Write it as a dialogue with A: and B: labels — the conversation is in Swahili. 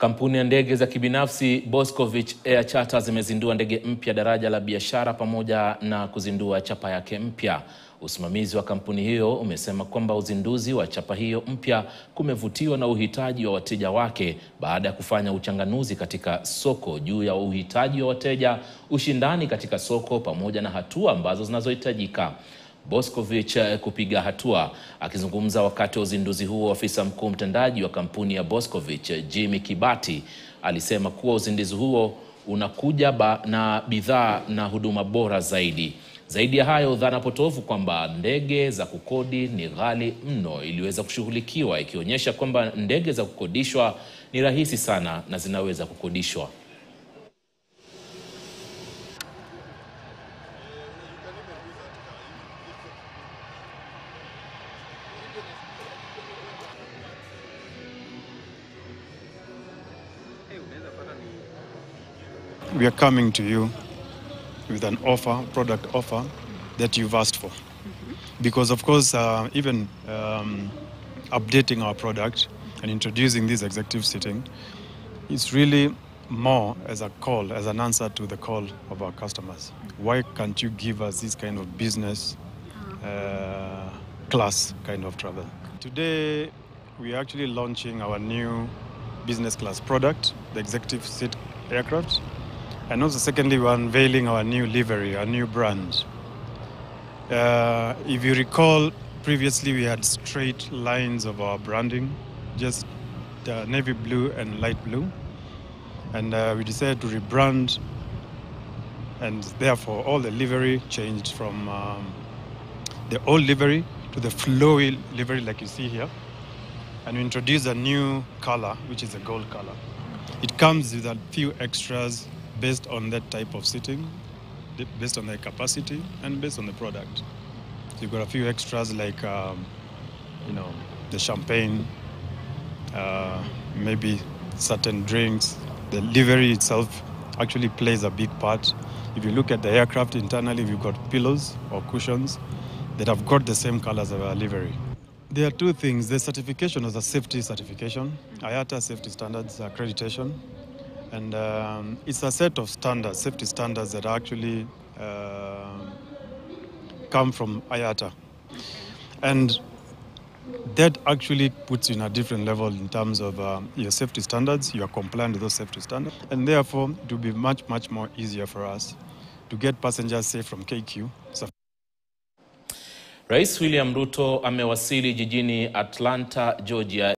A: Kampuni ya ndege za kibinafsi Boscovich Air Charter zimezindua ndege mpya daraja la biashara pamoja na kuzindua chapa yake mpya. Usimamizi wa kampuni hiyo umesema kwamba uzinduzi wa chapa hiyo mpya kumevutiwa na uhitaji wa wateja wake baada ya kufanya uchanganuzi katika soko juu ya uhitaji wa wateja, ushindani katika soko pamoja na hatua ambazo zinazohitajika. Boscovich kupiga hatua. Akizungumza wakati wa uzinduzi huo, afisa mkuu mtendaji wa kampuni ya Boscovich Jimmy Kibati alisema kuwa uzinduzi huo unakuja ba na bidhaa na huduma bora zaidi. Zaidi ya hayo, dhana potofu kwamba ndege za kukodi ni ghali mno iliweza kushughulikiwa, ikionyesha kwamba ndege za kukodishwa ni rahisi sana na zinaweza kukodishwa.
B: we are coming to you with an offer, product offer that you've asked for. Because of course, uh, even um, updating our product and introducing this executive sitting is really more as a call, as an answer to the call of our customers. Why can't you give us this kind of business uh, class kind of travel? Today, we are actually launching our new business class product, the executive seat aircraft. And also, secondly, we're unveiling our new livery, our new brand. Uh, if you recall, previously we had straight lines of our branding, just uh, navy blue and light blue. And uh, we decided to rebrand, and therefore all the livery changed from um, the old livery to the flowy livery, like you see here. And we introduced a new color, which is a gold color. It comes with a few extras based on that type of seating, based on the capacity, and based on the product. So you've got a few extras like, um, you know, the champagne, uh, maybe certain drinks. The livery itself actually plays a big part. If you look at the aircraft internally, we've got pillows or cushions that have got the same colors of our livery. There are two things. The certification is a safety certification, IATA safety standards accreditation. And um, it's a set of standards, safety standards that actually uh, come from IATA. And that actually puts you in a different level in terms of um, your safety standards. You are compliant with those safety standards. And therefore, it will be much, much more easier for us to get passengers safe from KQ. So
A: Rais William Ruto amewasili jijini Atlanta, Georgia